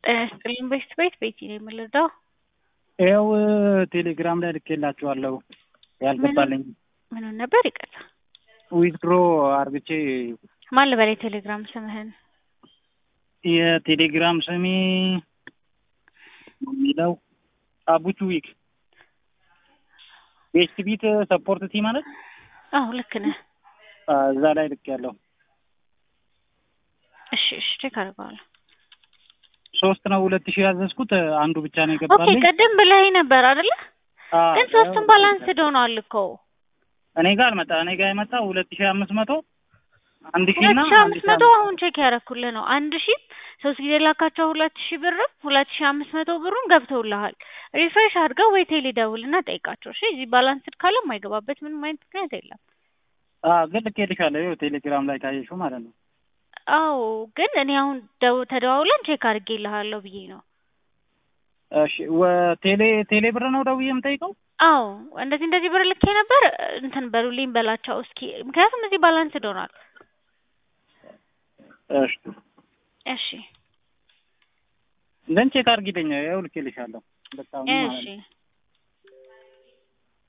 ጤና ይስጥልኝ ቤት ቤት ቤቲ ነው የምልደው። ይኸው ቴሌግራም ላይ ልኬላችኋለሁ ያልገባልኝ ምኑን ነበር? ይቅርታ ዊዝድሮ አርግቼ ማን ልበል? የቴሌግራም ስምህን የቴሌግራም ስሜ የሚለው አቡቹ ዊክ ቤስት ቢት ሰፖርት ቲ ማለት አዎ ልክ ነህ። እዛ ላይ ልክ ያለው እሺ እሺ ቼክ አድርገዋለሁ። ሶስት ነው ሁለት ሺህ ያዘዝኩት አንዱ ብቻ ነው ኦኬ የገባልኝ። ቅድም ብለኸኝ ነበር አይደለ? አዎ፣ ግን ሶስቱም ባላንስድ ሆኗል እኮ እኔ ጋር አልመጣ እኔ ጋር የመጣ ሁለት ሺህ አምስት መቶ አንድ ሺህ ሁለት እና ሺህ አንድ አምስት ሺህ መቶ አምስት አሁን ቼክ ያደረኩልህ ነው። አንድ ሺህ ሶስት ጊዜ ላካቸው ሁለት ሺህ ብርም ሁለት ሺህ አምስት መቶ ብሩም ገብተውልሃል። ሪፍሬሽ አድርገው ወይ ቴሌ ደውልና ጠይቃቸው። እሺ እዚህ ባላንስድ ካለ የማይገባበት ምንም አይነት ምክንያት የለም። አዎ፣ ግን ልኬልሻለሁ ይኸው ቴሌግራም ላይ ካየሽው ማለት ነው። አዎ ግን እኔ አሁን ደው ተደዋውለን ቼክ አድርጌልሃለሁ ብዬ ነው። እሺ ወ- ቴሌ ቴሌ ብር ነው ደውዬ የምጠይቀው? አዎ እንደዚህ እንደዚህ ብር ልኬ ነበር እንትን በሉልኝ በላቸው እስኪ፣ ምክንያቱም እዚህ ባላንስድ ሆኗል። እሺ እሺ ግን ቼክ አድርጊልኝ ይኸው ልኬልሻለሁ። በጣም ማለት እሺ ነው።